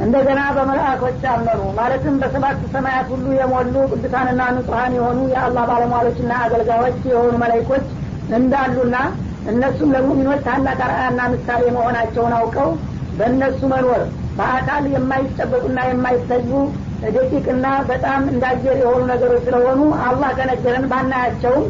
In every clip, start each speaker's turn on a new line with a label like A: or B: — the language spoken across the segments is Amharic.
A: እንደገና በመልአኮች አመኑ ማለትም በሰባት ሰማያት ሁሉ የሞሉ ቅዱሳንና ንጹሀን የሆኑ የአላህ ባለሟሎችና አገልጋዮች የሆኑ መላይኮች እንዳሉና እነሱም ለሙሚኖች ታላቅ አርአያና ምሳሌ መሆናቸውን አውቀው በእነሱ መኖር በአካል የማይጨበጡና የማይታዩ ደቂቅና በጣም እንዳየር የሆኑ ነገሮች ስለሆኑ አላህ ከነገረን ባናያቸውም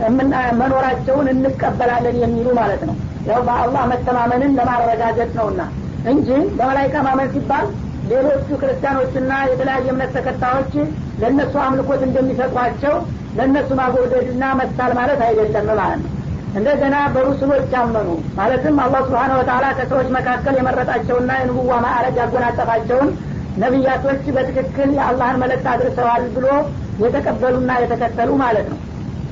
A: መኖራቸውን እንቀበላለን የሚሉ ማለት ነው ያው በአላህ መተማመንን ለማረጋገጥ ነውና እንጂ በመላይካ ማመን ሲባል ሌሎቹ ክርስቲያኖችና የተለያየ እምነት ተከታዮች ለእነሱ አምልኮት እንደሚሰጧቸው ለእነሱ ማጎደድና መሳል ማለት አይደለም ማለት ነው እንደገና በሩስሎች አመኑ ማለትም አላህ ስብሓን ወተላ ከሰዎች መካከል የመረጣቸውና የንቡዋ ማዕረግ ያጎናጠፋቸውን ነቢያቶች በትክክል የአላህን መለክት አድርሰዋል ብሎ የተቀበሉና የተከተሉ ማለት ነው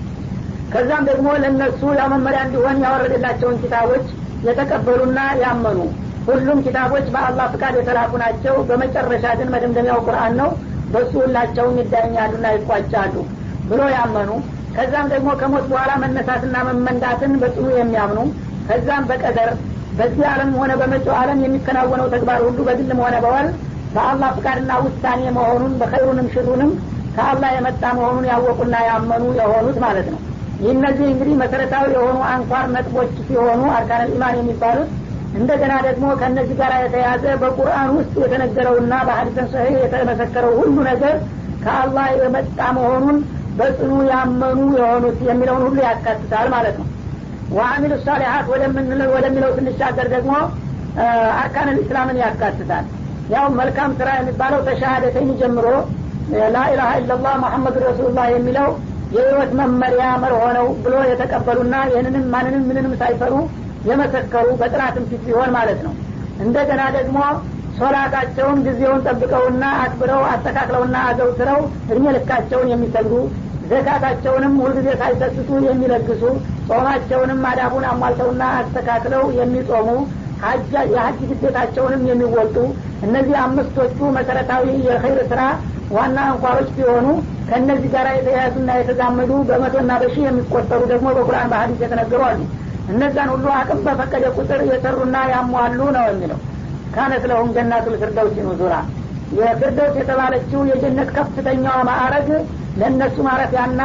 A: ከዛም ደግሞ ለእነሱ ያው መመሪያ እንዲሆን ያወረደላቸውን ኪታቦች የተቀበሉና ያመኑ ሁሉም ኪታቦች በአላህ ፍቃድ የተላኩ ናቸው በመጨረሻ ግን መደምደሚያው ቁርአን ነው በሱ ሁላቸውም ይዳኛሉና ይቋጫሉ ብሎ ያመኑ ከዛም ደግሞ ከሞት በኋላ መነሳትና መመንዳትን በጽኑ የሚያምኑ ከዛም በቀደር በዚህ ዓለም ሆነ በመጪው ዓለም የሚከናወነው ተግባር ሁሉ በግልም ሆነ በወል በአላህ ፍቃድና ውሳኔ መሆኑን በኸይሩንም ሽሩንም ከአላህ የመጣ መሆኑን ያወቁና ያመኑ የሆኑት ማለት ነው ይህ እነዚህ እንግዲህ መሰረታዊ የሆኑ አንኳር ነጥቦች ሲሆኑ አርካን ኢማን የሚባሉት እንደገና ደግሞ ከእነዚህ ጋር የተያዘ በቁርአን ውስጥ የተነገረውና በሀዲሰን ሰሂህ የተመሰከረው ሁሉ ነገር ከአላህ የመጣ መሆኑን በጽኑ ያመኑ የሆኑት የሚለውን ሁሉ ያካትታል ማለት ነው ወአሚሉ ሳሊሀት ወደሚለው ስንሻገር ደግሞ አርካን ልእስላምን ያካትታል ያው መልካም ስራ የሚባለው ተሻሃደተኝ ጀምሮ ላኢላሀ ኢላላህ መሐመድ ረሱሉላህ የሚለው የህይወት መመሪያ መርሆ ነው ብሎ የተቀበሉና ይህንንም ማንንም ምንንም ሳይፈሩ የመሰከሩ በጥናትም ፊት ቢሆን ማለት ነው እንደገና ደግሞ ሶላታቸውን ጊዜውን ጠብቀውና አክብረው አስተካክለውና አዘውትረው እድሜ ልካቸውን የሚሰግዱ ዘካታቸውንም ሁልጊዜ ሳይሰስቱ የሚለግሱ ጾማቸውንም አዳቡን አሟልተውና አስተካክለው የሚጾሙ የሀጅ ግዴታቸውንም የሚወጡ እነዚህ አምስቶቹ መሰረታዊ የኸይር ስራ ዋና አንኳሮች ሲሆኑ ከእነዚህ ጋር የተያያዙና የተዛመዱ በመቶና በሺህ የሚቆጠሩ ደግሞ በቁርአን በሀዲስ የተነገሩ አሉ እነዛን ሁሉ አቅም በፈቀደ ቁጥር የሰሩና ያሟሉ ነው የሚለው ካነት ለሁም ጀናቱል ፊርደውስ ኑዙራ የፊርደውስ የተባለችው የጀነት ከፍተኛዋ ማዕረግ ለእነሱ ማረፊያና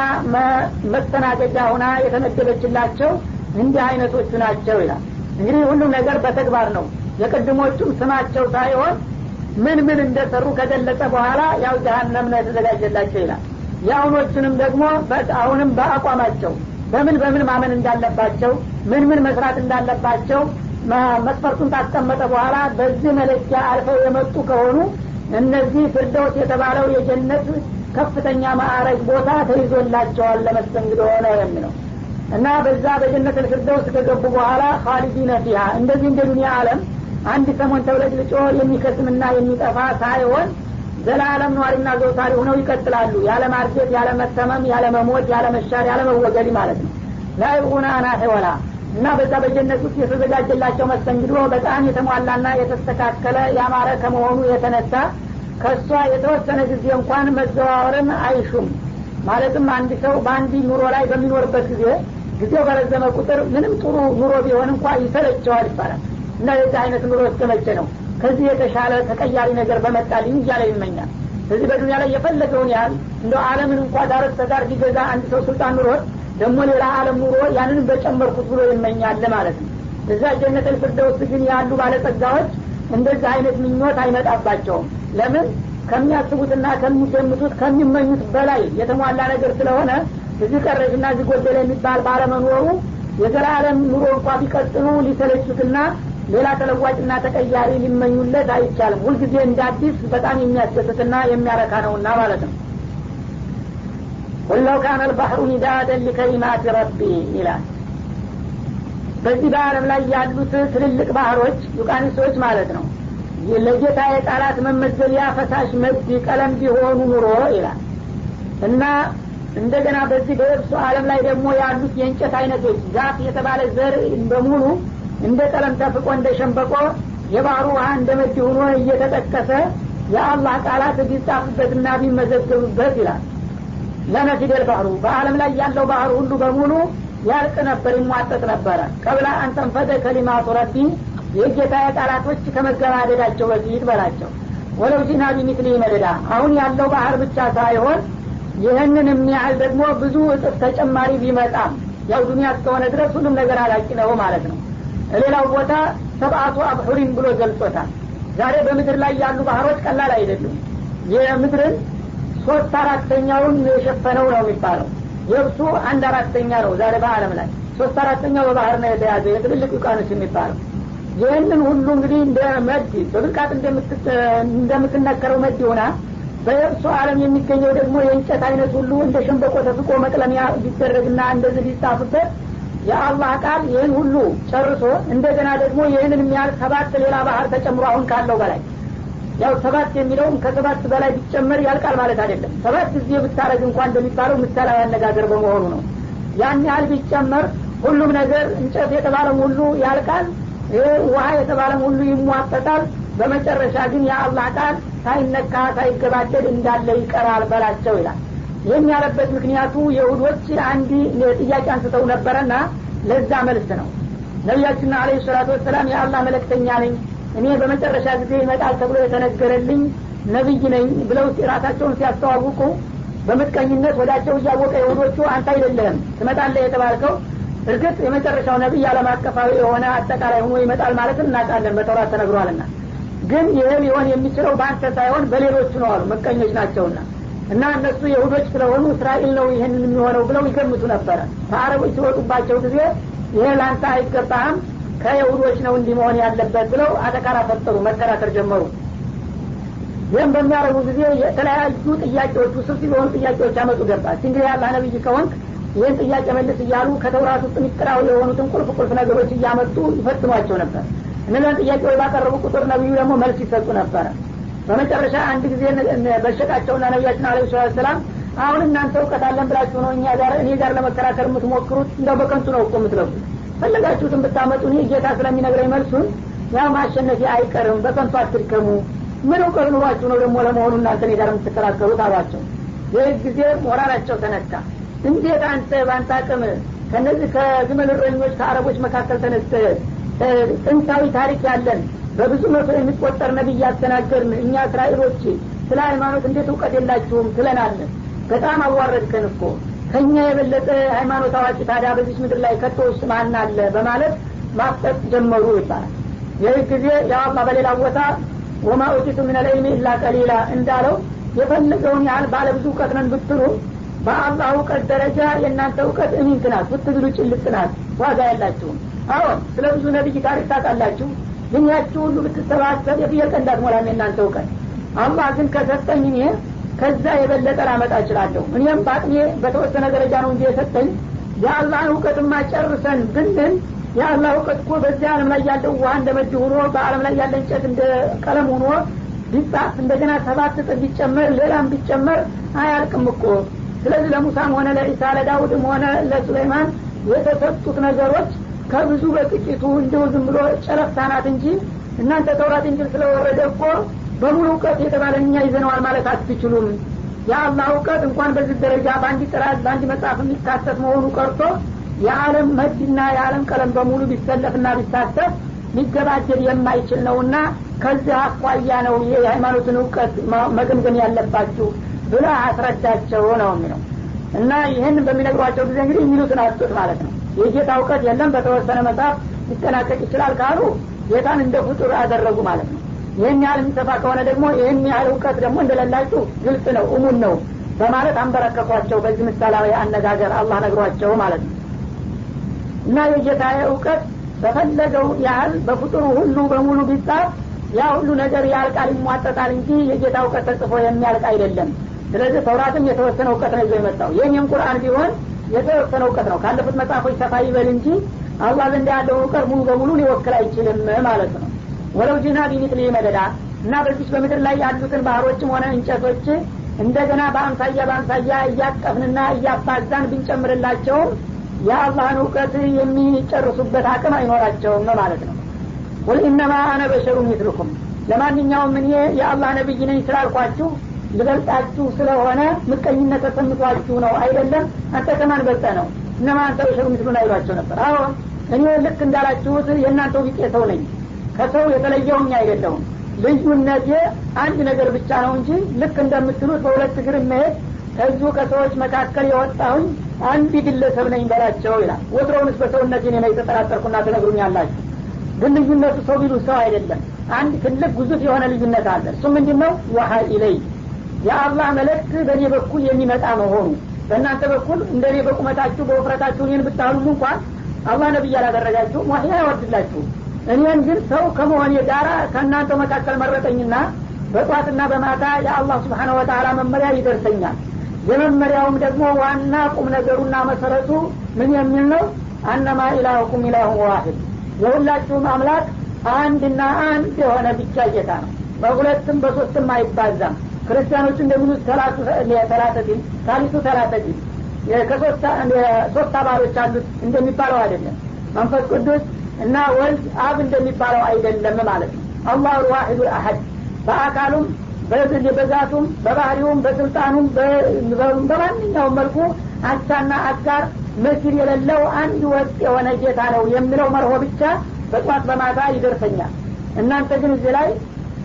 A: መስተናገጃ ሁና የተመደበችላቸው እንዲህ አይነቶቹ ናቸው ይላል እንግዲህ ሁሉም ነገር በተግባር ነው የቅድሞቹም ስማቸው ሳይሆን ምን ምን እንደሰሩ ከገለጸ በኋላ ያው ጀሀነም ነው የተዘጋጀላቸው ይላል የአሁኖቹንም ደግሞ አሁንም በአቋማቸው በምን በምን ማመን እንዳለባቸው ምን ምን መስራት እንዳለባቸው መስፈርቱን ታስቀመጠ በኋላ በዚህ መለኪያ አልፈው የመጡ ከሆኑ እነዚህ ፍርደውስ የተባለው የጀነት ከፍተኛ ማዕረግ ቦታ ተይዞላቸዋል ለመስተንግዶ ነው የሚለው እና በዛ በጀነት ልፍርደውስ ከገቡ በኋላ ካሊዲነ ፊሃ እንደዚህ እንደ ዱኒያ አለም አንድ ሰሞን ተብለጭልጮ የሚከስምና የሚጠፋ ሳይሆን ዘላለም ነዋሪና ዘውታሪ ሆነው ይቀጥላሉ ያለ ማርጀት ያለ መተመም ያለ መሞት ያለ መሻር ያለ መወገድ ማለት ነው ላይቡና አናሄ ወላ እና በዛ በጀነት ውስጥ የተዘጋጀላቸው መስተንግዶ በጣም የተሟላና የተስተካከለ ያማረ ከመሆኑ የተነሳ ከእሷ የተወሰነ ጊዜ እንኳን መዘዋወርን አይሹም ማለትም አንድ ሰው በአንድ ኑሮ ላይ በሚኖርበት ጊዜ ጊዜው በረዘመ ቁጥር ምንም ጥሩ ኑሮ ቢሆን እንኳ ይሰለቸዋል ይባላል እና የዚህ አይነት ኑሮ እስከመቼ ነው ከዚህ የተሻለ ተቀያሪ ነገር በመጣልኝ እያለ ይመኛል ስለዚህ በዱኒያ ላይ የፈለገውን ያህል እንደ አለምን እንኳ ዳረት ተጋር ቢገዛ አንድ ሰው ስልጣን ኑሮት ደግሞ ሌላ አለም ኑሮ ያንንም በጨመርኩት ብሎ ይመኛል ማለት ነው እዛ ጀነት ልፍርደውስ ግን ያሉ ባለጸጋዎች እንደዚህ አይነት ምኞት አይመጣባቸውም ለምን ከሚያስቡትና ከሚገምቱት ከሚመኙት በላይ የተሟላ ነገር ስለሆነ እዚህ ቀረሽና እዚህ ጎደለ የሚባል ባለመኖሩ የዘላለም ኑሮ እንኳ ቢቀጥሉ ሊሰለቹትና ሌላ ተለዋጭና ተቀያሪ ሊመኙለት አይቻልም ሁልጊዜ እንደ አዲስ በጣም የሚያስደስትና የሚያረካ ነውና ማለት ነው ቁለው ካነ ልባሕሩ ሚዳደን ሊከሊማት ረቢ ይላል በዚህ በአለም ላይ ያሉት ትልልቅ ባህሮች ዩቃኒሶች ማለት ነው ለጌታ የቃላት መመዘቢያ ፈሳሽ መድ ቀለም ቢሆኑ ኑሮ ይላል እና እንደገና በዚህ በየብሱ አለም ላይ ደግሞ ያሉት የእንጨት አይነቶች ዛፍ የተባለ ዘር በሙሉ እንደ ቀለም ተፍቆ እንደ ሸንበቆ የባህሩ ውሃ እንደ መድ ሆኖ እየተጠቀሰ የአላህ ቃላት ቢጻፍበትና ቢመዘገብበት ይላል ለነፊደል ባህሩ በአለም ላይ ያለው ባህር ሁሉ በሙሉ ያልቅ ነበር ይሟጠጥ ነበረ ቀብላ አንተንፈደ ከሊማቱ ረቢ የጌታ ቃላቶች ከመገባደዳቸው በፊት በላቸው ወለው ጂና ቢሚትሊ መደዳ አሁን ያለው ባህር ብቻ ሳይሆን ይህንን የሚያህል ደግሞ ብዙ እጥፍ ተጨማሪ ቢመጣም ያው ዱኒያ እስከሆነ ድረስ ሁሉም ነገር አላቂ ነው ማለት ነው ሌላው ቦታ ሰብአቱ አብሑሪን ብሎ ገልጾታል ዛሬ በምድር ላይ ያሉ ባህሮች ቀላል አይደሉም የምድርን ሶስት አራተኛውን የሸፈነው ነው የሚባለው የብሱ አንድ አራተኛ ነው ዛሬ በአለም ላይ ሶስት አራተኛው በባህር ነው የተያዘ የትልልቅ ውቃኖስ የሚባለው ይህንን ሁሉ እንግዲህ እንደ መድ በብልቃጥ እንደምትነከረው መድ ሆና በየብሱ አለም የሚገኘው ደግሞ የእንጨት አይነት ሁሉ እንደ ሸንበቆ ተፍቆ መቅለሚያ ቢደረግና እንደዚህ ቢጻፍበት የአላህ ቃል ይህን ሁሉ ጨርሶ እንደገና ደግሞ ይህንን የሚያህል ሰባት ሌላ ባህር ተጨምሮ አሁን ካለው በላይ ያው ሰባት የሚለውም ከሰባት በላይ ቢጨመር ያልቃል ማለት አይደለም ሰባት ጊዜ ብታረግ እንኳን እንደሚባለው ምሳሌያዊ አነጋገር በመሆኑ ነው ያን ያህል ቢጨመር ሁሉም ነገር እንጨት የተባለም ሁሉ ያልቃል ውሀ የተባለም ሁሉ ይሟጠጣል በመጨረሻ ግን የአላህ ቃል ሳይነካ ሳይገባደድ እንዳለ ይቀራል በላቸው ይላል ይህን ያለበት ምክንያቱ የሁዶች አንድ ጥያቄ አንስተው ነበረና ለዛ መልስ ነው ነቢያችን አለ ሰላቱ ወሰላም የአላህ መለክተኛ ነኝ እኔ በመጨረሻ ጊዜ ይመጣል ተብሎ የተነገረልኝ ነቢይ ነኝ ብለው ራሳቸውን ሲያስተዋውቁ በምቀኝነት ወዳቸው እያወቀ የሁዶቹ አንተ አይደለህም ትመጣለህ የተባልከው እርግጥ የመጨረሻው ነቢይ አለም አቀፋዊ የሆነ አጠቃላይ ሆኖ ይመጣል ማለትም እናውቃለን በተውራት ተነግሯልና ግን ይህ ሊሆን የሚችለው በአንተ ሳይሆን በሌሎቹ ነው አሉ ምቀኞች ናቸውና እና እነሱ የሁዶች ስለሆኑ እስራኤል ነው ይህንን የሚሆነው ብለው ይገምቱ ነበረ ከአረቦች ሲወጡባቸው ጊዜ ይሄ ለአንተ አይገባህም ከየሁዶች ነው እንዲህ መሆን ያለበት ብለው አተካራ ፈጠሩ መከራከር ጀመሩ ይህም በሚያደርጉ ጊዜ የተለያዩ ጥያቄዎች ውስብስብ የሆኑ ጥያቄዎች ያመጡ ገባች እንግዲህ ያላ ነቢይ ከሆንክ ይህን ጥያቄ መልስ እያሉ ከተውራት ውስጥ ሚስጥራዊ የሆኑትን ቁልፍ ቁልፍ ነገሮች እያመጡ ይፈትኗቸው ነበር እነዚያን ጥያቄዎች ባቀረቡ ቁጥር ነቢዩ ደግሞ መልስ ይሰጡ ነበረ በመጨረሻ አንድ ጊዜ በሸቃቸውና ነቢያችን አለ ሰላት ሰላም አሁን እናንተ እውቀት አለን ብላችሁ ነው እኛ ጋር እኔ ጋር ለመከራከር የምትሞክሩት እንደው በከንቱ ነው እኮ የምትለፉት ፈለጋችሁትን ብታመጡ እኔ ጌታ ስለሚነግረኝ መልሱን ያው ማሸነፊ አይቀርም በከንቱ አትድከሙ ምን እውቀት ኑሯችሁ ነው ደግሞ ለመሆኑ እናንተ እኔ ጋር የምትከራከሩት አሏቸው ይህ ጊዜ ሞራላቸው ተነካ እንዴት አንተ በአንተ አቅም ከነዚህ ከግመል እረኞች ከአረቦች መካከል ተነስተ ጥንታዊ ታሪክ ያለን በብዙ መቶ የሚቆጠር ነቢይ ያስተናገርን እኛ እስራኤሎች ስለ ሃይማኖት እንዴት እውቀት የላችሁም ትለናለን በጣም አዋረድከን እኮ ከእኛ የበለጠ ሃይማኖት አዋቂ ታዲያ በዚች ምድር ላይ ከቶ ውስጥ ማን አለ በማለት ማፍጠጥ ጀመሩ ይባላል ይህ ጊዜ የአላ በሌላ ቦታ ወማ ኡቲቱ ምን ልዕልሚ ኢላ ቀሊላ እንዳለው የፈለገውን ያህል ባለብዙ እውቀት ነን ብትሉ በአላህ እውቀት ደረጃ የእናንተ እውቀት እሚንት ናት ብትግሉ ጭልጥ ናት ዋጋ ያላችሁም አሁን ስለ ብዙ ነቢይ ታሪክ ታውቃላችሁ ግን ያችሁ ሁሉ ብትሰባሰብ የፍየል ቀንድ አትሞላም የእናንተ እውቀት አላህ ግን ከሰጠኝ እኔ ከዛ የበለጠ ላመጣ እችላለሁ እኔም በአቅሜ በተወሰነ ደረጃ ነው እንጂ የሰጠኝ የአላህን እውቀትማ ጨርሰን ብንል የአላህ እውቀት እኮ በዚህ አለም ላይ ያለው ውሃ እንደ መድ ሆኖ በአለም ላይ ያለ እንጨት እንደ ቀለም ሆኖ ቢጻፍ እንደገና ሰባት እጥፍ ቢጨመር ሌላም ቢጨመር አያልቅም እኮ ስለዚህ ለሙሳም ሆነ ለኢሳ ለዳውድም ሆነ ለሱሌይማን የተሰጡት ነገሮች ከብዙ በጥቂቱ እንዲሁ ዝም ብሎ ጨረፍታ ናት እንጂ እናንተ ተውራት እንጅል ስለወረደ እኮ በሙሉ እውቀት የተባለ እኛ ይዘነዋል ማለት አትችሉም የአላህ እውቀት እንኳን በዚህ ደረጃ በአንድ ጥራት በአንድ መጽሐፍ የሚካተት መሆኑ ቀርቶ የዓለም መድና የዓለም ቀለም በሙሉ ቢሰለፍና ቢሳተፍ ሊገባደድ የማይችል ነውና ከዚህ አኳያ ነው የሃይማኖትን እውቀት መገምገም ያለባችሁ ብለ አስረዳቸው ነው የሚለው እና ይህን በሚነግሯቸው ጊዜ እንግዲህ የሚሉትን አጡት ማለት ነው የጌታ እውቀት የለም በተወሰነ መጽሐፍ ሊጠናቀቅ ይችላል ካሉ ጌታን እንደ ፍጡር አደረጉ ማለት ነው ይህን ያህል የሚሰፋ ከሆነ ደግሞ ይህን ያህል እውቀት ደግሞ እንደሌላችሁ ግልጽ ነው እሙን ነው በማለት አንበረከኳቸው በዚህ ምሳሌያዊ አነጋገር አላህ ነግሯቸው ማለት ነው እና የጌታ እውቀት በፈለገው ያህል በፍጡሩ ሁሉ በሙሉ ቢጻፍ ያ ሁሉ ነገር ያልቃል ይሟጠጣል እንጂ የጌታ እውቀት ተጽፎ የሚያልቅ አይደለም ስለዚህ ተውራትም የተወሰነ እውቀት ነው ይዞ የመጣው ይህም ቁርአን ቢሆን የተወሰነ እውቀት ነው ካለፉት መጽሐፎች ሰፋ ይበል እንጂ አላህ ዘንድ ያለው እውቀት ሙሉ በሙሉ ሊወክል አይችልም ማለት ነው ወለው ጅና ቢሚትሊ መደዳ እና በዚች በምድር ላይ ያሉትን ባህሮችም ሆነ እንጨቶች እንደገና በአምሳያ በአምሳያ እያቀፍንና እያባዛን ብንጨምርላቸውም የአላህን እውቀት የሚጨርሱበት አቅም አይኖራቸውም ነው ማለት ነው ቁል ኢነማ አነ በሸሩ ሚትልኩም ለማንኛውም እኔ የአላህ ነቢይ ነኝ ስላልኳችሁ ልበልጣችሁ ስለሆነ ምቀኝነት ተሰምቷችሁ ነው አይደለም አንተ ከማን በልጠ ነው እነማ አንተ በሸሩ ሚትሉን አይሏቸው ነበር አሁን እኔ ልክ እንዳላችሁት የእናንተው ቢጤ ሰው ነኝ ከሰው የተለየውኝ አይደለሁም ልዩነቴ አንድ ነገር ብቻ ነው እንጂ ልክ እንደምትሉት በሁለት እግር መሄድ ከዚሁ ከሰዎች መካከል የወጣሁኝ አንድ ግለሰብ ነኝ በላቸው ይላል ወትሮውንስ በሰውነት ኔ የተጠራጠርኩና ትነግሩኛላችሁ ግን ልዩነቱ ሰው ቢሉ ሰው አይደለም አንድ ትልቅ ጉዙፍ የሆነ ልዩነት አለ እሱ ምንድን ነው ወሀ ኢለይ የአላህ መልእክት በእኔ በኩል የሚመጣ መሆኑ በእናንተ በኩል እንደ እኔ በቁመታችሁ በውፍረታችሁ እኔን ብታሉም እንኳን አላህ ነቢይ አላደረጋችሁም ዋህይ አይወርድላችሁም እኔን ግን ሰው ከመሆኔ ጋራ ከእናንተ መካከል መረጠኝና በጧትና በማታ የአላህ ስብሓነ ወተላ መመሪያ ይደርሰኛል የመመሪያውም ደግሞ ዋና ቁም ነገሩና መሰረቱ ምን የሚል ነው አነማ ኢላሁኩም ኢላሁን ዋሂድ የሁላችሁም አምላክ አንድና አንድ የሆነ ብቻ ጌታ ነው በሁለትም በሶስትም አይባዛም ክርስቲያኖቹ እንደሚሉት ተላተቲን ታሊቱ ተላተቲን ከሶስት አባሎች አሉት እንደሚባለው አይደለም መንፈስ ቅዱስ እና ወልድ አብ እንደሚባለው አይደለም ማለት ነው አላሁ ልዋሒዱ አሀድ በአካሉም በዛቱም በባህሪውም በስልጣኑም በማንኛውም መልኩ አቻና አጋር መስል የሌለው አንድ ወጥ የሆነ ጌታ ነው የሚለው መርሆ ብቻ በጧት በማታ ይደርሰኛል እናንተ ግን እዚህ ላይ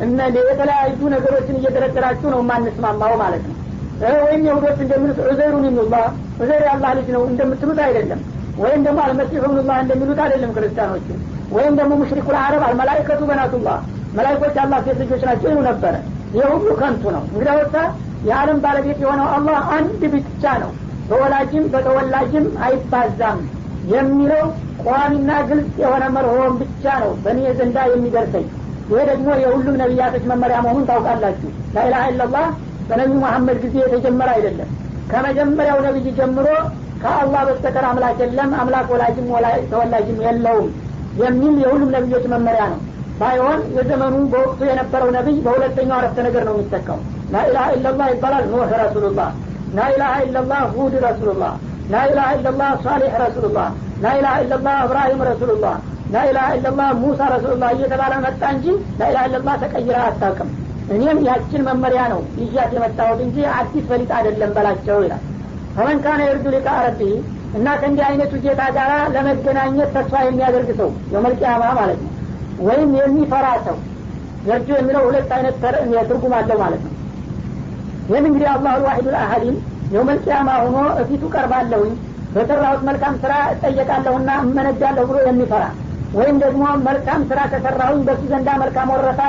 A: የተለያዩ ነገሮችን እየደረደራችሁ ነው የማንስማማው ማለት ነው ወይም የሁዶች እንደሚሉት ዑዘይሩን ይኑላህ ዑዘይር የአላህ ልጅ ነው እንደምትሉት አይደለም ወይም ደግሞ አልመሲሑ ብኑላህ እንደሚሉት አይደለም ክርስቲያኖች ወይም ደግሞ ሙሽሪኩ ልአረብ አልመላይከቱ በናቱላህ መላይኮች አላህ ሴት ልጆች ናቸው ይሉ ነበረ ይህ ሁሉ ከንቱ ነው እንግዲህ ወታ የዓለም ባለቤት የሆነው አላህ አንድ ብቻ ነው በወላጅም በተወላጅም አይባዛም የሚለው ቋሚና ግልጽ የሆነ መርሆን ብቻ ነው በእኔ ዘንዳ የሚደርሰኝ ይሄ ደግሞ የሁሉም ነቢያቶች መመሪያ መሆኑን ታውቃላችሁ ላኢላሀ ኢላላህ በነቢዩ መሐመድ ጊዜ የተጀመረ አይደለም ከመጀመሪያው ነቢይ ጀምሮ ከአላህ በስተቀር አምላክ የለም አምላክ ወላጅም ተወላጅም የለውም የሚል የሁሉም ነቢዮች መመሪያ ነው ባይሆን የዘመኑ በወቅቱ የነበረው ነቢይ በሁለተኛው አረፍተ ነገር ነው የሚጠቀሙ ላኢላሀ ኢላላህ ይባላል ኑህ ረሱሉላህ ላኢላሀ ኢላላህ ሁድ ረሱሉላህ ላኢላሀ ኢላላህ ሳሌሕ ረሱሉላህ ላኢላሀ ኢላላህ እብራሂም ረሱሉላህ ላኢላሀ ኢላላህ ሙሳ ረሱሉላህ እየተባለ መጣ እንጂ ላኢላሀ ኢላላህ ተቀይራ አታውቅም እኔም ያችን መመሪያ ነው ይዣት የመጣሁት እንጂ አዲስ ፈሊጥ አይደለም በላቸው ይላል ፈመን ካነ የርዱ ሊቃ ረቢ እና ከእንዲህ አይነቱ ጌታ ጋር ለመገናኘት ተስፋ የሚያደርግ ሰው የመልቅያማ ማለት ነው ወይም የሚፈራ ሰው የርጁ የሚለው ሁለት አይነት ትርጉም አለው ማለት ነው ይህን እንግዲህ አላሁ ልዋሒዱ ልአሀዲን የውመልቅያማ ሆኖ እፊቱ ቀርባለሁኝ በሰራሁት መልካም ስራ እጠየቃለሁና እመነዳለሁ ብሎ የሚፈራ ወይም ደግሞ መልካም ስራ ከሰራሁኝ በሱ ዘንዳ መልካም ወረታ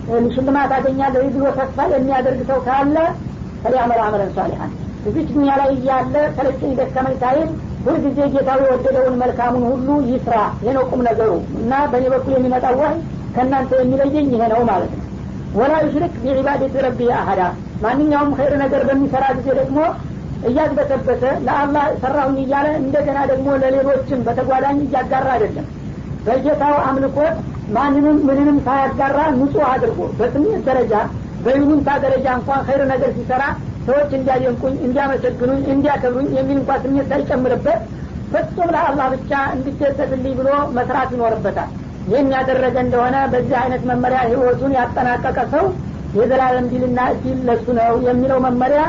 A: ሽልማት አገኛለሁ ብሎ ተስፋ የሚያደርግ ሰው ካለ ፈሊያመል አመለን ሷሊሐን እዚች ዱኒያ ላይ እያለ ሰለቸኝ ደከመኝ ሳይል ሁልጊዜ ጌታው የወደደውን መልካሙን ሁሉ ይስራ ይሄ ነው ቁም ነገሩ እና በእኔ በኩል የሚመጣው ዋይ ከእናንተ የሚለየኝ ይሄ ነው ማለት ነው ወላ ዩሽሪክ ቢዒባደት ረቢ አሀዳ ማንኛውም ኸይር ነገር በሚሰራ ጊዜ ደግሞ እያግበሰበሰ ለአላህ ሰራሁኝ እያለ እንደገና ደግሞ ለሌሎችም በተጓዳኝ እያጋራ አይደለም በጌታው አምልኮት ማንንም ምንንም ሳያጋራ ንጹህ አድርጎ በስሜት ደረጃ በይሉንታ ደረጃ እንኳን ኸይር ነገር ሲሰራ ሰዎች እንዲያደንቁኝ እንዲያመሰግኑኝ እንዲያከብሩኝ የሚል እንኳ ስሜት ሳይጨምርበት ፍጹም ለአላህ ብቻ እንዲደሰትልኝ ብሎ መስራት ይኖርበታል ይህን ያደረገ እንደሆነ በዚህ አይነት መመሪያ ህይወቱን ያጠናቀቀ ሰው የዘላለም ዲልና እድል ለሱ ነው የሚለው መመሪያ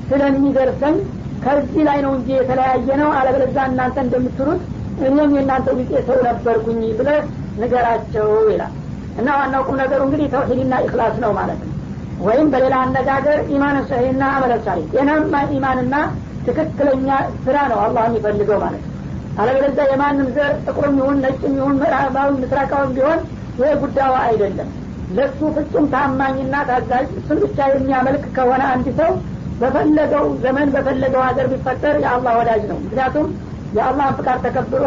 A: ስለሚደርሰኝ ከዚህ ላይ ነው እንጂ የተለያየ ነው አለበለዛ እናንተ እንደምትሉት እኔም የእናንተ ቢጤ ሰው ነበርኩኝ ብለህ ንገራቸው ይላል እና ዋናው ቁም ነገሩ እንግዲህ ተውሂድና ኢክላስ ነው ማለት ነው ወይም በሌላ አነጋገር ኢማን ሰሂና አመለ ሳሌ ጤናማ ኢማንና ትክክለኛ ስራ ነው አላህ የሚፈልገው ማለት ነው አለበለዚያ የማንም ዘር ጥቁርም ይሁን ነጭም ይሁን ምዕራባዊ ምስራቃዊም ቢሆን ይህ ጉዳዩ አይደለም ለሱ ፍጹም ታማኝና ታዛዥ እሱን ብቻ የሚያመልክ ከሆነ አንድ ሰው በፈለገው ዘመን በፈለገው ሀገር ቢፈጠር የአላህ ወዳጅ ነው ምክንያቱም የአላህን ፍቃድ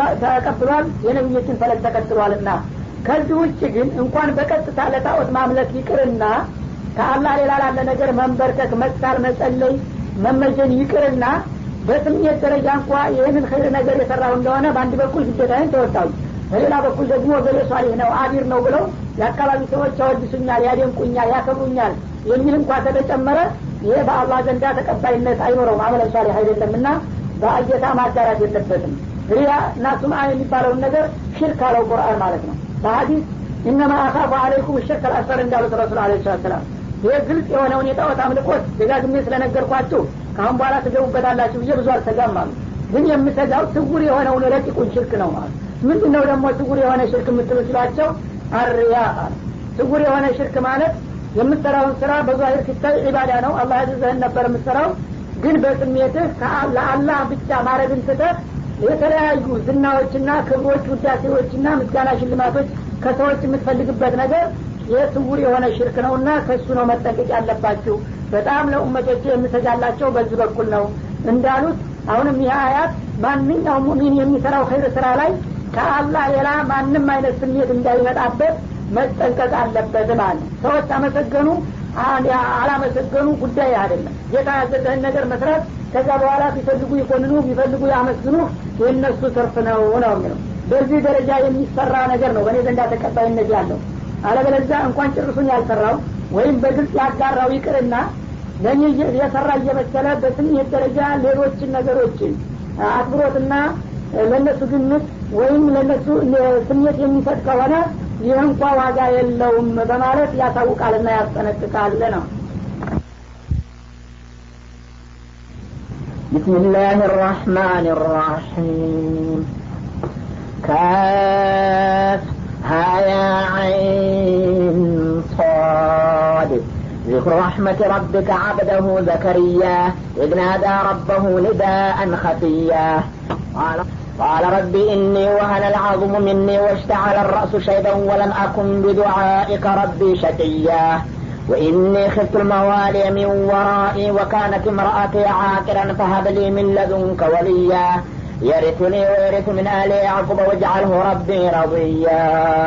A: ተቀብሏል የነቢዮችን ፈለግ ተከትሏልና ከዚህ ውጭ ግን እንኳን በቀጥታ ለጣዖት ማምለክ ይቅርና ከአላህ ሌላ ላለ ነገር መንበርከክ መሳል መጸለይ መመጀን ይቅርና በስሜት ደረጃ እንኳ ይህንን ኸይር ነገር የሰራው እንደሆነ በአንድ በኩል ግዴታዬን ተወጣሁ በሌላ በኩል ደግሞ ገሌ ሷሊህ ነው አቢር ነው ብለው የአካባቢ ሰዎች ያወድሱኛል ያደንቁኛል ያከብሩኛል የሚል እንኳ ከተጨመረ ይሄ በአላህ ዘንዳ ተቀባይነት አይኖረውም አመለ ሷሊህ አይደለም እና በአጌታ ማጋራት የለበትም ሪያ እና ሱምአ የሚባለውን ነገር ሽርክ አለው ቁርአን ማለት ነው በሀዲስ ኢነማ አካፉ አለይኩም ሽርክ አልአስፈር እንዳሉት ረሱል አለ ሰላም ይህ ግልጽ የሆነውን የጣዖት አምልኮት ደጋግሜ ስለነገርኳችሁ ከአሁን በኋላ ትገቡበታላችሁ ብዬ ብዙ አልሰጋም አሉ ግን የምሰጋው ስውር የሆነውን ረቂቁን ሽርክ ነው ማለት ምንድን ነው ደግሞ ስውር የሆነ ሽርክ የምትሉ ሲሏቸው አርያ ስውር የሆነ ሽርክ ማለት የምትሰራውን ስራ በዛሂር ሲታይ ዒባዳ ነው አላህ ያዘዘህን ነበር የምትሰራው ግን በስሜትህ ለአላህ ብቻ ማድረግን ትተህ የተለያዩ ዝናዎችና ክብሮች ውዳሴዎችና ምስጋና ሽልማቶች ከሰዎች የምትፈልግበት ነገር የስውር የሆነ ሽርክ ነውና ከእሱ ነው መጠንቀቅ ያለባችሁ በጣም ለኡመቶች የምሰጋላቸው በዚህ በኩል ነው እንዳሉት አሁንም ይህ አያት ማንኛውም ሙሚን የሚሰራው ኸይር ስራ ላይ ከአላህ ሌላ ማንም አይነት ስሜት እንዳይመጣበት መጠንቀቅ አለበት ማለት ሰዎች አመሰገኑ አላመሰገኑ ጉዳይ አይደለም ጌታ ያዘዘህን ነገር መስራት ከዛ በኋላ ቢፈልጉ ይኮንኑ ቢፈልጉ ያመስግኑ የእነሱ ትርፍ ነው ነው የሚለው በዚህ ደረጃ የሚሰራ ነገር ነው በእኔ ዘንዳ ተቀባይነት ያለው አለበለዚያ እንኳን ጭርሱን ያልሰራው ወይም በግልጽ ያጋራው ይቅርና ለእኔ የሰራ እየመሰለ በስሜት ደረጃ ሌሎችን ነገሮችን አክብሮትና ለእነሱ ግምት ወይም ለእነሱ ስሜት የሚሰጥ ከሆነ ይህ እንኳ ዋጋ የለውም በማለት ያሳውቃልና ያስጠነቅቃል ነው
B: بسم الله الرحمن الرحيم كاف هايا عين صاد ذكر رحمة ربك عبده زكريا إذ نادى ربه نداء خفيا قال قال رب إني وهن العظم مني واشتعل الرأس شيبا ولم أكن بدعائك ربي شقيا وإني خفت الموالي من ورائي وكانت امرأتي عاقرا فهب لي من لدنك وليا يرثني ويرث من آل يعقوب واجعله ربي رضيا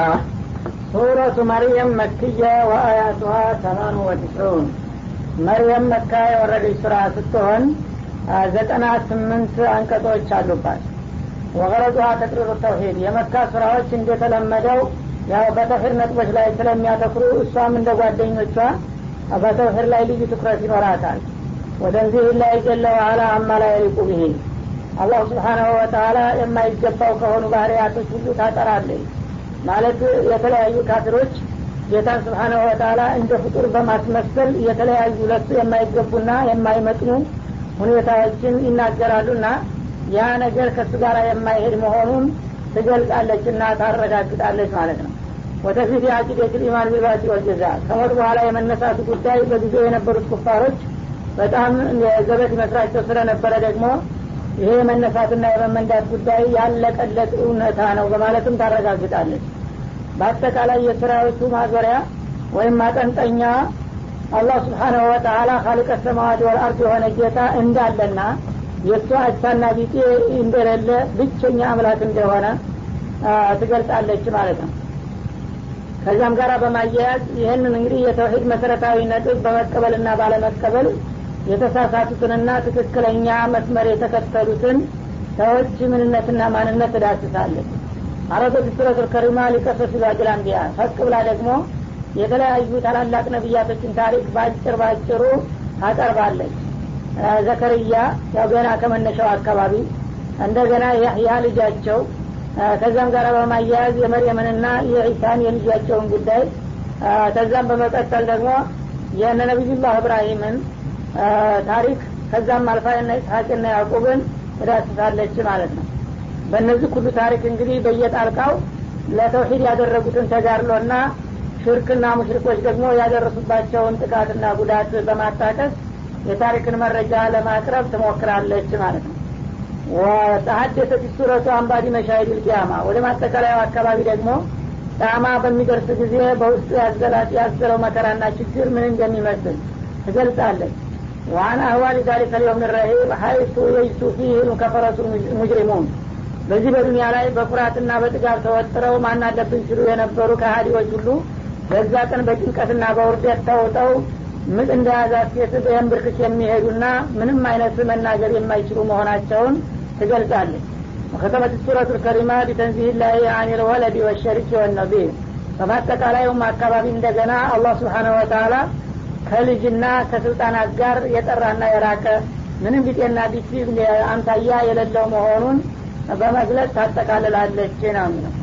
A: سورة مريم مكية وآياتها ثمان وتسعون مريم مكة የወረደ ስራ ስትሆን ዘጠና ስምንት አንቀጾች አሉባት ወገረጡሃ ተቅሪሩ ተውሂድ የመካ ስራዎች እንደተለመደው ያው በተውሂድ ነጥቦች ላይ ስለሚያተኩሩ እሷም እንደ ጓደኞቿ በተውሂድ ላይ ልዩ ትኩረት ይኖራታል ወደንዚህ ላይ ጀለ ዋላ አማ ላይ የሊቁ ብሄ አላሁ ስብሓናሁ ወተላ የማይገባው ከሆኑ ባህርያቶች ሁሉ ታጠራለች ማለት የተለያዩ ካፊሮች ጌታን ስብሓናሁ ወተላ እንደ ፍጡር በማስመሰል የተለያዩ ለሱ የማይገቡና የማይመጥኑ ሁኔታዎችን ይናገራሉና ያ ነገር ከእሱ ጋር የማይሄድ መሆኑን ትገልጻለች እና ታረጋግጣለች ማለት ነው ወደፊት የአቂደት ልኢማን ቢልባቲ ወልጀዛ ከሞት በኋላ የመነሳቱ ጉዳይ በጊዜው የነበሩት ኩፋሮች በጣም ዘበት ይመስላቸው ስለነበረ ደግሞ ይሄ የመነሳትና የመመንዳት ጉዳይ ያለቀለት እውነታ ነው በማለትም ታረጋግጣለች በአጠቃላይ የስራዎቹ ማዞሪያ ወይም ማጠንጠኛ አላህ ስብሓናሁ ወተላ ካሊቀ ሰማዋት ወልአርድ የሆነ ጌታ እንዳለና የእሱ አቻና ቢጤ እንደሌለ ብቸኛ አምላክ እንደሆነ ትገልጻለች ማለት ነው ከዚያም ጋር በማያያዝ ይህንን እንግዲህ የተውሂድ መሰረታዊ ነጥብ በመቀበልና ባለመቀበል የተሳሳቱትንና ትክክለኛ መስመር የተከተሉትን ሰዎች ምንነትና ማንነት ትዳስሳለች አረቶች ሱረቱል ከሪማ ሊቀሰሱ ዛጅል አንቢያ ፈቅ ብላ ደግሞ የተለያዩ ታላላቅ ነቢያቶችን ታሪክ በአጭር ባጭሩ ታቀርባለች ዘከርያ ያው ገና ከመነሻው አካባቢ እንደገና ያህያ ልጃቸው ከዛም ጋር በማያያዝ የመርየምንና የዒሳን የልጃቸውን ጉዳይ ከዛም በመቀጠል ደግሞ የነ ነቢዩላህ እብራሂምን ታሪክ ከዛም አልፋ ና ኢስሐቅና ያዕቁብን ትዳስሳለች ማለት ነው በእነዚህ ሁሉ ታሪክ እንግዲህ በየጣልቃው ለተውሂድ ያደረጉትን ተጋድሎና ሽርክና ሙሽሪኮች ደግሞ ያደረሱባቸውን ጥቃትና ጉዳት በማጣቀስ የታሪክን መረጃ ለማቅረብ ትሞክራለች ማለት ነው ወተሀደሰት ሱረቱ አንባዲ መሻሂድ ልቅያማ ወደ ማጠቃለያው አካባቢ ደግሞ ጣማ በሚደርስ ጊዜ በውስጡ ያዘላት ያዘለው መከራና ችግር ምን እንደሚመስል ትገልጻለች ዋን አህዋል ዛሊከ ልየውም ረሂብ ሀይቱ የይሱ ፊህ ከፈረሱ ሙጅሪሙን በዚህ በዱኒያ ላይ በኩራትና በጥጋብ ተወጥረው ማናለብን ሲሉ የነበሩ ከሀዲዎች ሁሉ በዛ ቀን በጭንቀትና በውርደት ተውጠው ምጥ እንደያዛት ሴት በየንብርክክ የሚሄዱና ምንም አይነት መናገር የማይችሉ መሆናቸውን ትገልጻለች ወከተመት ሱረቱ ልከሪማ ቢተንዚህ ላይ አን ልወለድ ወሸሪክ ወነቢር በማጠቃላዩም አካባቢ እንደገና አላህ ስብሓነሁ ወተላ ከልጅና ከስልጣናት ጋር የጠራና የራቀ ምንም ቢጤና ቢሲ አምሳያ የሌለው መሆኑን በመግለጽ ታጠቃልላለች ነው የሚለው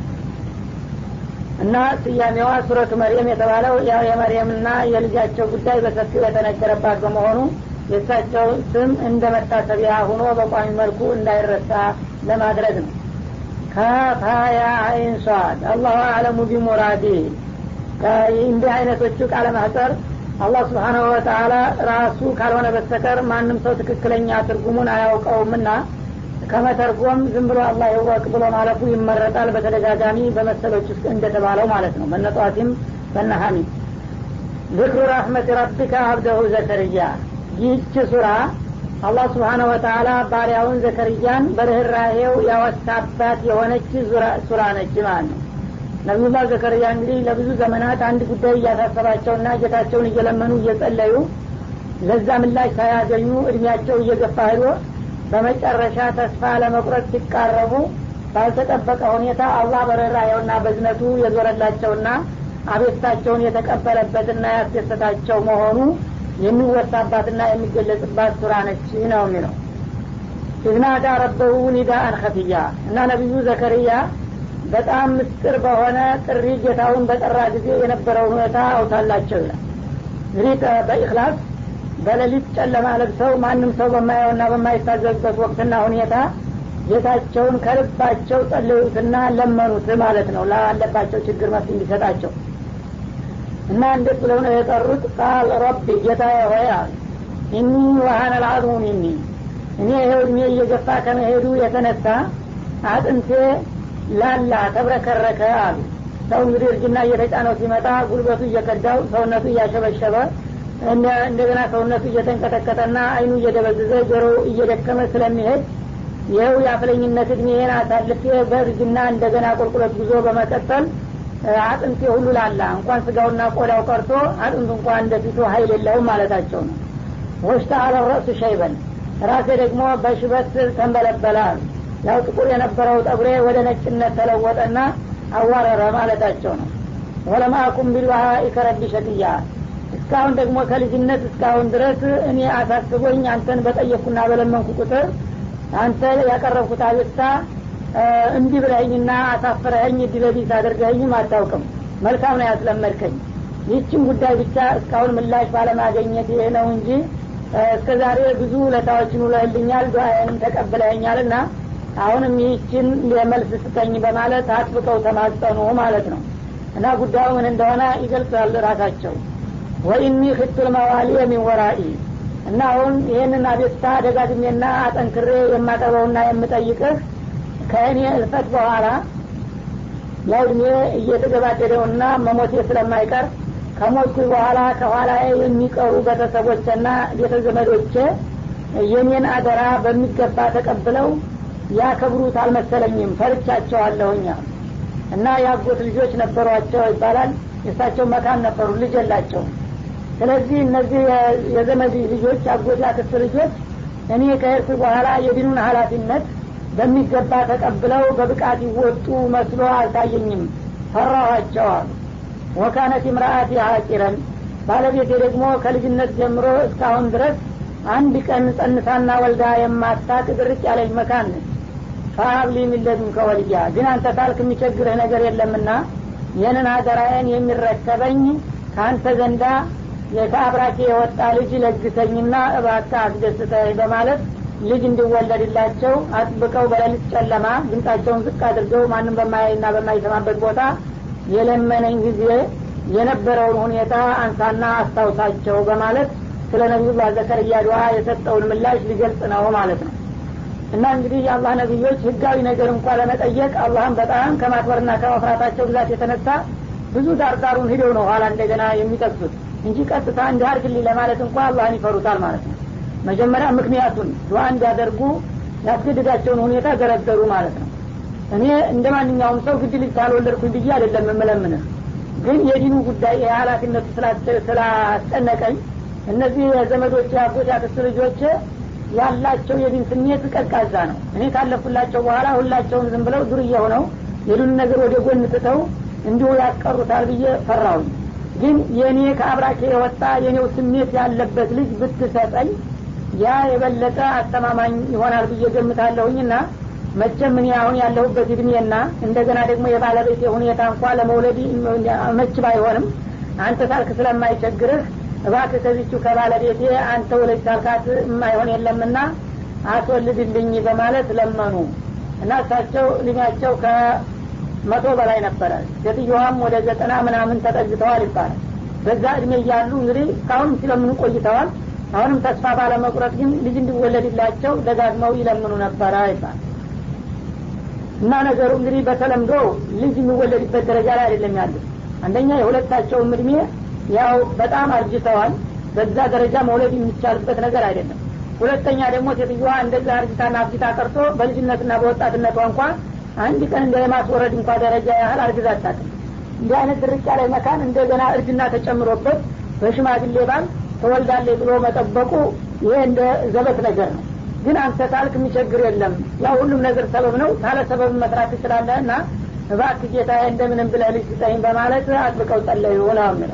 A: እና ስያሜዋ ሱረቱ መርየም የተባለው ያው የመርየምና የልጃቸው ጉዳይ በሰፊው የተነገረባት በመሆኑ የእሳቸው ስም እንደ መታሰቢያ ሁኖ በቋሚ መልኩ እንዳይረሳ ለማድረግ ነው ከፋያ አይን ሷድ አላሁ አለሙ ቢሙራዲ እንዲህ አይነቶቹ ቃለ ማህጠር አላህ ስብሓናሁ ወተላ ራሱ ካልሆነ በስተቀር ማንም ሰው ትክክለኛ ትርጉሙን አያውቀውምና ከመተርጎም ዝም ብሎ አላህ ይወቅ ብሎ ማለፉ ይመረጣል በተደጋጋሚ በመሰሎች ውስጥ እንደተባለው ማለት ነው በነጠዋቲም በነሀሚ ዝክሩ ረሕመት ረቢከ አብደሁ ዘከርያ ይህች ሱራ አላህ ስብሓነ ወተላ ባሪያውን ዘከርያን በርኅራሄው ያወሳባት የሆነች ሱራ ነች ማለት ነው ነቢዩላህ ዘከርያ እንግዲህ ለብዙ ዘመናት አንድ ጉዳይ እያሳሰባቸውና ጌታቸውን እየለመኑ እየጸለዩ ለዛ ምላሽ ሳያገኙ እድሜያቸው እየገፋ ሄዶ በመጨረሻ ተስፋ ለመቁረጥ ሲቃረቡ ባልተጠበቀ ሁኔታ አላህ በርኅራሄውና በዝነቱ የዞረላቸውና አቤታቸውን የተቀበለበትና ያስደሰታቸው መሆኑ የሚወሳባትና የሚገለጽባት ሱራ ነች ነው የሚለው ኢዝናዳ ረበሁ ኒዳአን ከፍያ እና ነቢዩ ዘከርያ በጣም ምስጢር በሆነ ጥሪ ጌታውን በጠራ ጊዜ የነበረውን ሁኔታ አውታላቸው ይላል እንግዲህ በኢክላስ በሌሊት ጨለማ ለብሰው ማንም ሰው በማየውና በማይታዘዝበት ወቅትና ሁኔታ ጌታቸውን ከልባቸው ጸለዩትና ለመኑት ማለት ነው ላለባቸው ችግር መፍትሄ እንዲሰጣቸው እና እንዴት ብለው ነው የጠሩት ቃል ረቢ ጌታ ሆይ አሉ ኢኒ ወሀነ ልአዝሙ ሚኒ እኔ ይኸው እድሜ እየገፋ ከመሄዱ የተነሳ አጥንቴ ላላ ተብረከረከ አሉ ሰው እንግዲህ እርጅና እየተጫነው ሲመጣ ጉልበቱ እየከዳው ሰውነቱ እያሸበሸበ እንደገና ሰውነቱ እየተንቀጠቀጠና አይኑ እየደበዘዘ ጆሮ እየደከመ ስለሚሄድ ይኸው የአፍለኝነት እድሜን አሳልፌ በእርጅና እንደገና ቁልቁለት ጉዞ በመቀጠል አጥንቴ ሁሉ ላላ እንኳን ስጋውና ቆዳው ቀርቶ አጥንቱ እንኳን እንደፊቱ ሀይል የለውም ማለታቸው ነው ወሽታ አለረእሱ ሸይበን ራሴ ደግሞ በሽበት ተንበለበለ ያው ጥቁር የነበረው ጠጉሬ ወደ ነጭነት ተለወጠና አዋረረ ማለታቸው ነው ወለማአኩም ቢልዋሀኢ ከረቢ ሸቅያ እስካሁን ደግሞ ከልጅነት እስካሁን ድረስ እኔ አሳስቦኝ አንተን በጠየቅኩና በለመንኩ ቁጥር አንተ ያቀረብኩት አቤቱታ እንዲህ ብለኸኝና አሳፍረኸኝ እድለቢስ አድርገኸኝም አታውቅም መልካም ነው ያስለመድከኝ ይህችን ጉዳይ ብቻ እስካሁን ምላሽ ባለማገኘት ይሄ ነው እንጂ እስከ ዛሬ ብዙ ለታዎችን ውለህልኛል ዱአዬንም ተቀብለኸኛል ና አሁንም ይህችን የመልስ ስጠኝ በማለት አጥብቀው ተማጸኑ ማለት ነው እና ጉዳዩ ምን እንደሆነ ይገልጻል ራሳቸው ወኢኒ ክቱል መዋሊ ሚን ወራኢ እና አሁን ይህንን አቤቱታ ደጋግሜና አጠንክሬ የማቀርበውና የምጠይቅህ ከእኔ እልፈት በኋላ ያው እድሜ እየተገባደደውና መሞቴ ስለማይቀር ከሞትኩ በኋላ ከኋላ የሚቀሩ ቤተሰቦችና ቤተዘመዶቼ የኔን አደራ በሚገባ ተቀብለው ያከብሩት አልመሰለኝም ፈርቻቸዋለሁኛ እና የአጎት ልጆች ነበሯቸው ይባላል የእሳቸው መካን ነበሩ ልጅ የላቸውም ስለዚህ እነዚህ የዘመድ ልጆች አጎት ያክስት ልጆች እኔ ከሄድኩ በኋላ የዲኑን ሀላፊነት በሚገባ ተቀብለው በብቃት ይወጡ መስሎ አልታየኝም ፈራኋቸው አሉ ወካነት ምርአት ሀቂረን ባለቤቴ ደግሞ ከልጅነት ጀምሮ እስካሁን ድረስ አንድ ቀን ጸንሳና ወልዳ የማታቅ ድርቅ ያለች መካን ነች ፈሀብሊ ሚለዱን ከወልያ ግን አንተ ታልክ የሚቸግርህ ነገር የለምና ይህንን አደራዬን የሚረከበኝ ከአንተ ዘንዳ ከአብራኬ የወጣ ልጅ ለግሰኝና እባካ አስደስተኝ በማለት ልጅ እንዲወለድላቸው አጥብቀው በሌሊት ጨለማ ድምጣቸውን ዝቅ አድርገው ማንም በማያይና በማይሰማበት ቦታ የለመነኝ ጊዜ የነበረውን ሁኔታ አንሳና አስታውሳቸው በማለት ስለ ነቢዩላህ ዘከርያ ዱዓ የሰጠውን ምላሽ ሊገልጽ ነው ማለት ነው እና እንግዲህ የአላህ ነቢዮች ህጋዊ ነገር እንኳ ለመጠየቅ አላህም በጣም ከማክበርና ከመፍራታቸው ብዛት የተነሳ ብዙ ዳርዳሩን ሂደው ነው ኋላ እንደገና የሚጠቅሱት እንጂ ቀጥታ እንዲህ አርግልኝ ለማለት እንኳ አላህን ይፈሩታል ማለት ነው መጀመሪያ ምክንያቱን ዱዓ እንዲያደርጉ ያስገድዳቸውን ሁኔታ ዘረዘሩ ማለት ነው እኔ እንደ ማንኛውም ሰው ግድ ልጅ ካልወለድኩኝ ብዬ አይደለም የምለምንህ ግን የዲኑ ጉዳይ የሀላፊነቱ ስላስጨነቀኝ እነዚህ የዘመዶች አጎት ያክስት ልጆች ያላቸው የዲን ስሜት ቀዝቃዛ ነው እኔ ካለፉላቸው በኋላ ሁላቸውም ዝም ብለው ዱርዬ ሆነው የዱን ነገር ወደ ጎን ትተው እንዲሁ ያስቀሩታል ብዬ ፈራውኝ ግን የእኔ ከአብራኬ የወጣ የኔው ስሜት ያለበት ልጅ ብትሰጠኝ ያ የበለጠ አስተማማኝ ይሆናል ብዬ ገምታለሁኝና መቼም እኔ አሁን ያለሁበት እድሜና እንደገና ደግሞ የባለቤቴ ሁኔታ እንኳ ለመውለድ መች ባይሆንም አንተ ሳልክ ስለማይቸግርህ እባክህ ከዚቹ ከባለቤቴ አንተ ወለጅ ሳልካት የማይሆን የለምና አስወልድልኝ በማለት ለመኑ እና እሳቸው እድሜያቸው መቶ በላይ ነበረ ሴትዮዋም ወደ ዘጠና ምናምን ተጠግተዋል ይባላል በዛ እድሜ እያሉ እንግዲህ እስካሁን ሲለምኑ ቆይተዋል አሁንም ተስፋ ባለመቁረጥ ግን ልጅ እንዲወለድላቸው ደጋግመው ይለምኑ ነበረ ይባል እና ነገሩ እንግዲህ በተለምዶ ልጅ የሚወለድበት ደረጃ ላይ አይደለም ያሉት አንደኛ የሁለታቸውም እድሜ ያው በጣም አርጅተዋል በዛ ደረጃ መውለድ የሚቻልበት ነገር አይደለም ሁለተኛ ደግሞ ሴትዮዋ እንደዛ አርጅታና አብጅታ ቀርቶ በልጅነትና በወጣትነቷ እንኳ አንድ ቀን እንደ የማስወረድ እንኳ ደረጃ ያህል አርግዛ አታውቅም እንዲህ አይነት ድርቅ ያለ መካን እንደገና እርጅና ተጨምሮበት በሽማግሌ ባል ተወልዳለች ብሎ መጠበቁ ይሄ እንደ ዘበት ነገር ነው ግን አንተ ታልክ የሚቸግር የለም ያው ሁሉም ነገር ሰበብ ነው ታለ ሰበብ መስራት ትችላለህ እና እባክ ጌታ እንደምንም ብለህ ልጅ ስጠኝ በማለት አጥብቀው ጸለዩ ነው የሚለው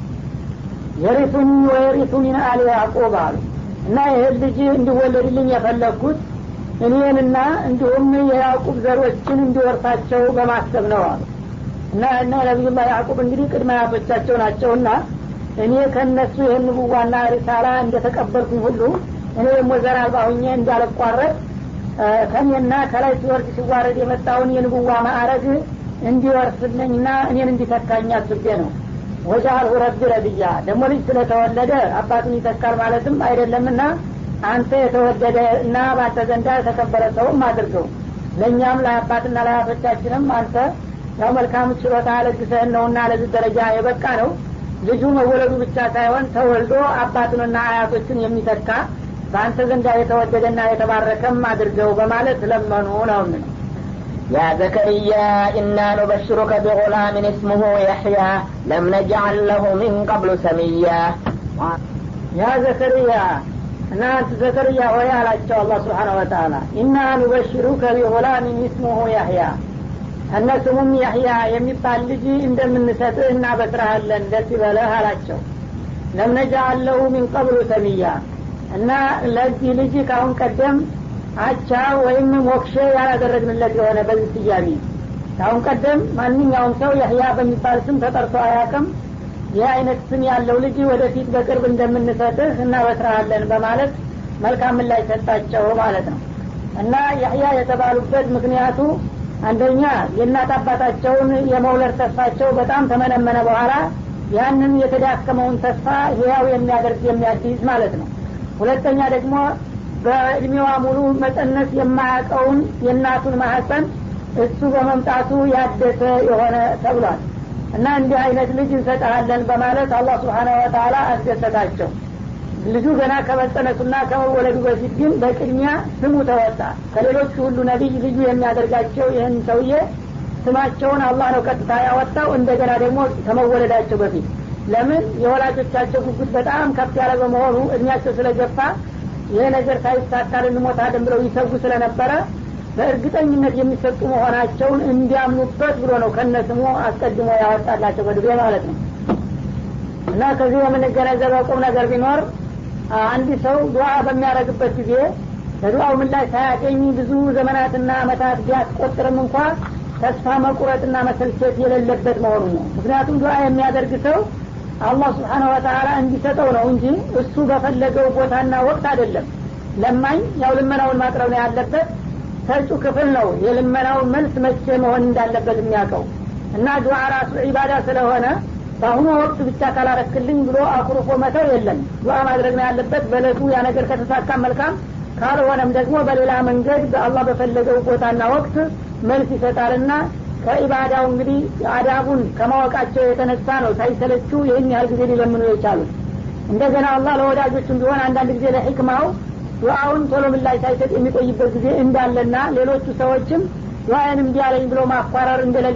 A: የሪቱኒ ወየሪቱ ሚን አሊ ያዕቁብ አሉ እና ይህን ልጅ እንዲወለድልኝ የፈለግኩት እኔንና እንዲሁም የያዕቁብ ዘሮችን እንዲወርሳቸው በማሰብ ነው አሉ እና እና ነቢዩላ ያዕቁብ እንግዲህ ቅድመ አያቶቻቸው ናቸውና እኔ ከእነሱ ይህን ንቡዋና ሪሳላ እንደተቀበልኩኝ ሁሉ እኔ ደግሞ ዘር አልባ ሁኜ እንዳልቋረጥ ከኔና ከላይ ሲወርድ ሲዋረድ የመጣውን የንቡዋ ማዕረግ እንዲወርስልኝና እኔን እንዲተካኝ አስቤ ነው ወጃአልሁ ረቢ ረድያ ደግሞ ልጅ ስለተወለደ አባቱን ይተካል ማለትም አይደለምና አንተ የተወደደ እና በአንተ ዘንዳ የተከበረ ሰውም አድርገው ለእኛም ለአባትና ለአያቶቻችንም አንተ ያው መልካም ችሎታ ለግሰህን ነውና ለዚህ ደረጃ የበቃ ነው ልጁ መወለዱ ብቻ ሳይሆን ተወልዶ አባቱንና አያቶችን የሚተካ በአንተ ዘንዳ የተወደደና የተባረከም አድርገው በማለት ለመኑ ነው ምን
B: يا زكريا إنا نبشرك بغلام اسمه يحيى لم نجعل له من قبل سميا
A: ያ ዘከርያ እናንተ ዘከርያ ሆይ አላቸው አላህ ስብሓን ወተላ ኢና ኑበሽሩከ ቢጉላሚን እስሙሁ ያህያ እነ ስሙም ያህያ የሚባል ልጅ እንደምንሰጥህ እናበስረሃለን ደስ ይበለህ አላቸው ለምነጃአል ለሁ ሚን ቀብሉ ሰሚያ እና ለዚህ ልጅ ካሁን ቀደም አቻ ወይም ሞክሼ ያላደረግንለት የሆነ በዚህ ስያሜ ካሁን ቀደም ማንኛውም ሰው ያህያ በሚባል ስም ተጠርቶ አያቅም ይህ አይነት ስም ያለው ልጅ ወደፊት በቅርብ እንደምንሰጥህ እናበስረሃለን በማለት መልካም ምላሽ ሰጣቸው ማለት ነው እና ያህያ የተባሉበት ምክንያቱ አንደኛ የእናት አባታቸውን የመውለድ ተስፋቸው በጣም ተመነመነ በኋላ ያንን የተዳከመውን ተስፋ ህያው የሚያደርግ የሚያድስ ማለት ነው ሁለተኛ ደግሞ በእድሜዋ ሙሉ መጸነስ የማያውቀውን የእናቱን ማህፀን እሱ በመምጣቱ ያደሰ የሆነ ተብሏል እና እንዲህ አይነት ልጅ እንሰጠሃለን በማለት አላህ ስብሓነ ወተላ አስደሰታቸው ልጁ ገና ከመጸነሱና ከመወለዱ በፊት ግን በቅድሚያ ስሙ ተወጣ ከሌሎቹ ሁሉ ነቢይ ልዩ የሚያደርጋቸው ይህን ሰውዬ ስማቸውን አላህ ነው ቀጥታ ያወጣው እንደገና ደግሞ ከመወለዳቸው በፊት ለምን የወላጆቻቸው ጉጉት በጣም ከፍ ያለ በመሆኑ እድሜያቸው ስለገፋ ይሄ ነገር ሳይሳካ ልንሞታለን ብለው ይሰጉ ስለነበረ በእርግጠኝነት የሚሰጡ መሆናቸውን እንዲያምኑበት ብሎ ነው ከነ ስሙ አስቀድሞ ያወጣላቸው በድቤ ማለት ነው እና ከዚህ የምንገነዘበው ቁም ነገር ቢኖር አንድ ሰው ዱዓ በሚያደረግበት ጊዜ ለዱዓው ምላሽ ሳያገኝ ብዙ ዘመናትና አመታት ቢያስቆጥርም እንኳ ተስፋ መቁረጥና መሰልቸት የሌለበት መሆኑ ነው ምክንያቱም ዱዓ የሚያደርግ ሰው አላህ ስብሓነ ወተላ እንዲሰጠው ነው እንጂ እሱ በፈለገው ቦታና ወቅት አይደለም ለማኝ ያው ልመናውን ማቅረብ ነው ያለበት ሰጩ ክፍል ነው የልመናውን መልስ መቼ መሆን እንዳለበት የሚያውቀው እና ዱዓ ራሱ ዒባዳ ስለሆነ በአሁኑ ወቅት ብቻ ካላረክልኝ ብሎ አኩርፎ መተው የለም ዱዓ ማድረግ ነው ያለበት በለቱ ያ ነገር ከተሳካ መልካም ካልሆነም ደግሞ በሌላ መንገድ በአላህ በፈለገው ቦታና ወቅት መልስ ይሰጣልና ከኢባዳው እንግዲህ አዳቡን ከማወቃቸው የተነሳ ነው ሳይሰለቹ ይህን ያህል ጊዜ ሊለምኑ የቻሉት እንደገና አላህ ለወዳጆቹም ቢሆን አንዳንድ ጊዜ ለሕክማው ዱዓውን ቶሎ ምላሽ ሳይሰጥ የሚቆይበት ጊዜ እንዳለና ሌሎቹ ሰዎችም ዱዓዬን እምቢ አለኝ ብሎ ማኳረር እንደሌለ